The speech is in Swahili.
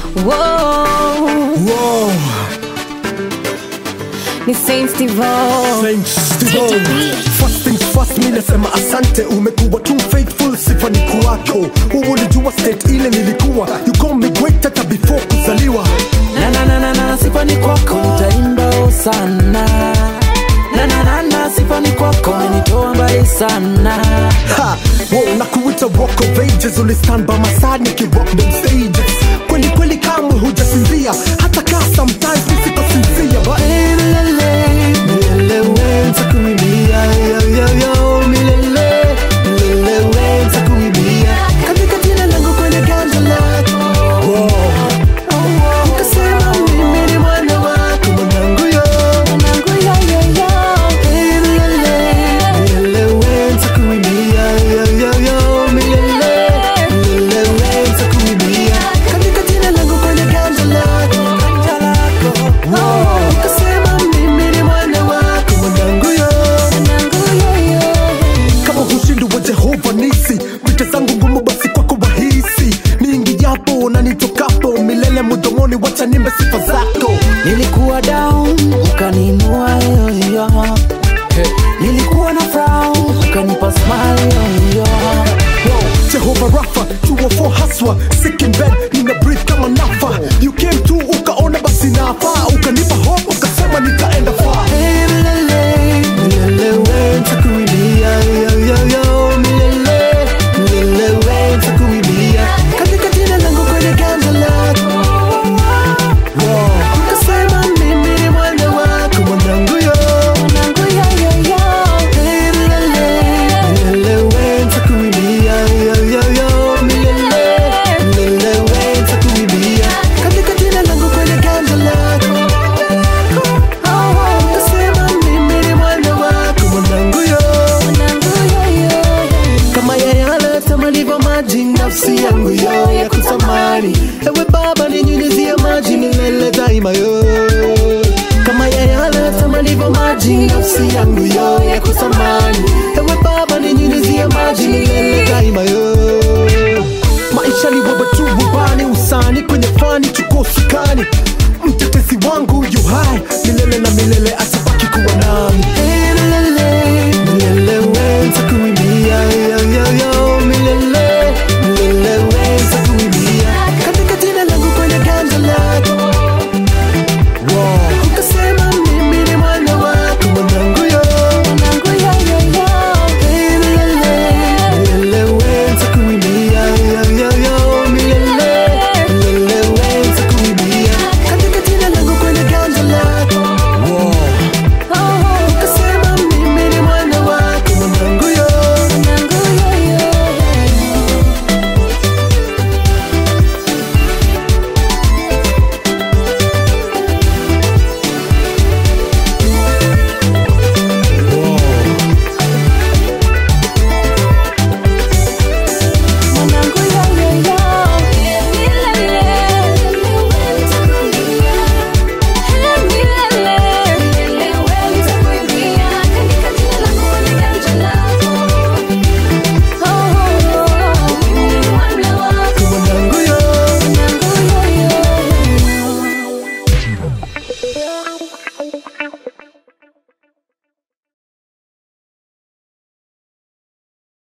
Whoa, Wow, ni Saint Steve Saint Steve. First things first, mi nasema asante, umekuwa too faithful, sifa ni kwako. Wewe ulijua state ile nilikuwa, you call me great hata before kuzaliwa. na na na na na sifa ni kwako nitaimba sana na na na na sifa ni kwako umenitoa mbali sana Ha, wow, na kuita walk of ages, ulistand by my side nikirock them stages. Kweli kweli kamwe hujasinzia, hata kaa sometimes nisikosinzia, but milele milele we nitakuimbia yo yo yo milele milele we nitakuimbia katika jina langu kwenye ganja lako wow. ukasema mimi ni mwana wako mwanangu yo mwanangu yo yo yo milele milele we nitakuimbia yo yo yo milele milele we nitakuimbia katika jina langu kwenye ganja lako ganja lako ukasema mimi ni mwana wako mwanangu yo mwanangu yo yo kama ushindi wa jehova nisi vita zangu ngumu basi kwako wahisi niingijapo na nitokapo milele mudomoni wacha nimbe sifa zako nilikuwa down ukaninua yoyo nilikuwa na frown ukanipa smile yoyo Wow, jehova rafa 204 haswa sick in bed nina breathe kama nafa you came to ukaona basi nafaa ukanipa hope ukasema nitaenda far milele milele we nitakuimbia yoyoyo milele milele we nitakuimbia katika jina langu kwenye ganja lako ukasema mimi ni mwana wako mwanangu yo mwanangu yo yo yo milele milele we nitakuimbia yoyoyo milele milele we nitakuimbia katika jina langu kwenye ganja lako ukasema mimi ni mwana wako mwanangu yo mwanangu yo yo kama yayala tamalivyo maji nafsi yangu yo ya kutamani ewe baba ninyunyizie maji milele daima yo kama yayala tamalivyo maji nafsi yangu yo ya kutamani ewe baba ninyunyizie maji milele daima yo maisha ni wewe tu rubani usani kwenye fani chuko sukani mtetezi wangu yu hai milele na milele